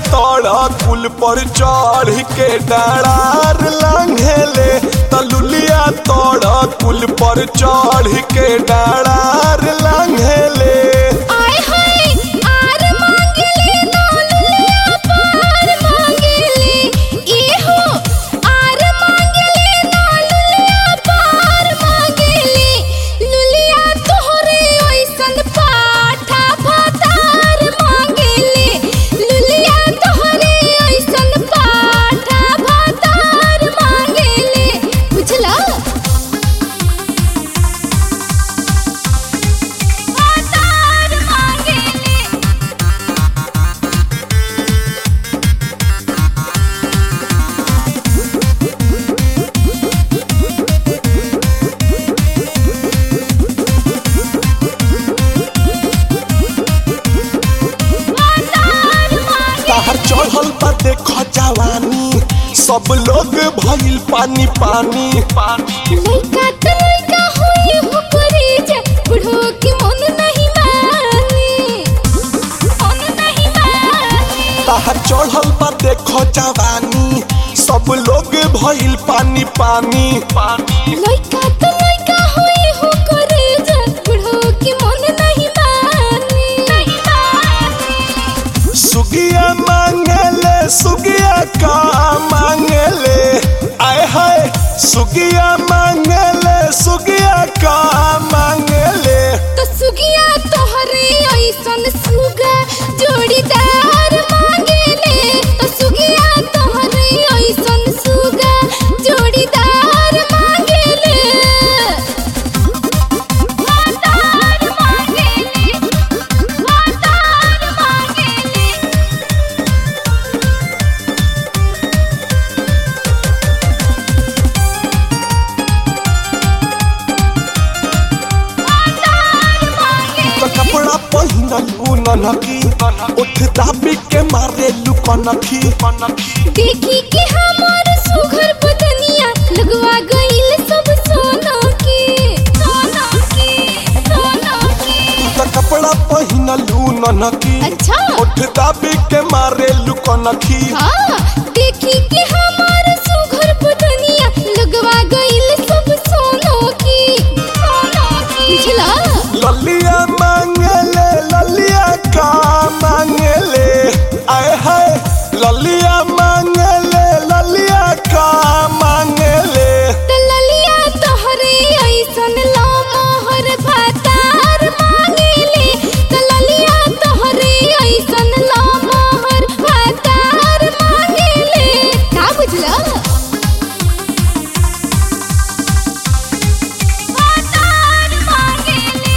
तोड़ कुल पर चढ़ के डरार लांघेले तलुलिया तोड़ कुल पर चढ़ के डरार लांघेले आय हाय आर मांगेले ना लुलिया पार मांगेले ए हो आर मांगेले ना लुलिया पार मांगेले लुलिया तोहरे ओइसन पाठा भातार मांगेले लुलिया तोहरे ओइसन पाठा भातार मांगेले बुझला भातार मांगेले भातार मांगे ताहर चढ़ल बा देख जवानी सब लोग भइल पानी पानी पानी लइका त लइका होई हो करे जे बुढ़ो के मन नहीं मानी मन नहीं मानी ताहर चढ़ल बा देख जवानी सब लोग भइल पानी पानी पानी लइका त लइका होई हो करे जे बुढ़ो के मन नहीं मानी नहीं मानी सुगिया मांगेले सुगिया का मांगेले आय हाय सुगिया मांगेले सुगिया का मांगेले तो सुगिया तोहरे ऐसन सुगा जोड़ीदार मांगेले तो सुगिया तोहरे ऐसन सुगा जोड़ीदार मांगेले भातार मांगेले भातार मांगेले भातार मांगेले तो कपड़ा पहिनल उ ननकी उठ दाबी के मारे लुकनखी देखी के हमार सुघर बदनिया लगवा गइल सब सोना के सोना के सोना के तो कपड़ा पहिनल उ ननकी अच्छा उठ दाबी के मारे लुकनखी हाँ देखी के हमार सुघर बदनिया लगवा गइल सब सोना के सोना के बुझला ललिया मांगेले ललिया का मांगेले आय हाय ललिया मांगेले ललिया का मांगेले तललिया तोहरे ऐसन लामहर भातार मांगेले तललिया तोहरे ऐसन लामहर भातार मांगेले का बुझला भातार मांगेले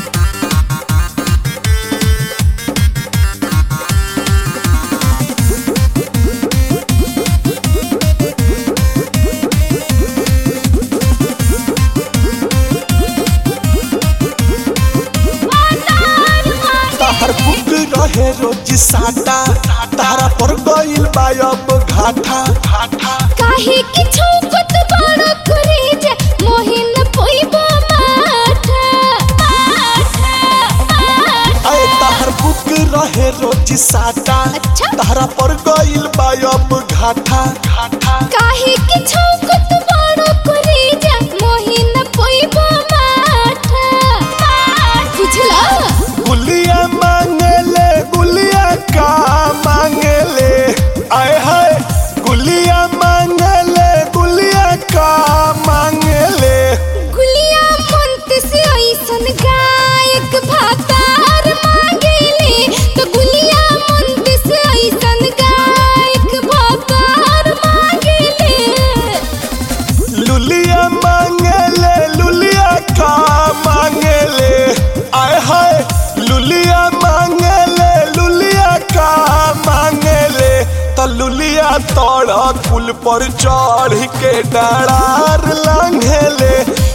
भातार मांगे ताहर बुक रहे रोज साटा तारा पर गइल बा अब घाटा घाटा काहे कि छौकत बड़ो करे जे मोहिन पोइबो माठा माठा माठा आय ताहर बुक रहे रोज साटा अच्छा। तारा पर गइल बा अब घाटा घाटा काहे कि छौकत बड़ो करे जे मोहिन पोइबो माठा माठा बुझला गुलिया मांगेले गुलिया का मांगेले आय हाय गुलिया मांगेले गुलिया का मांगेले गुलिया मंत से ऐसन गायक भातार मांगेले तो गुलिया मंत से ऐसन गायक भातार मांगेले लुलिया मांगेले लुलिया का मांगेले आय हाय लुलिया मांगेले लुलिया का मांगेले त लुलिया तोड़ कुल पर चढ़ के डरार लांघेले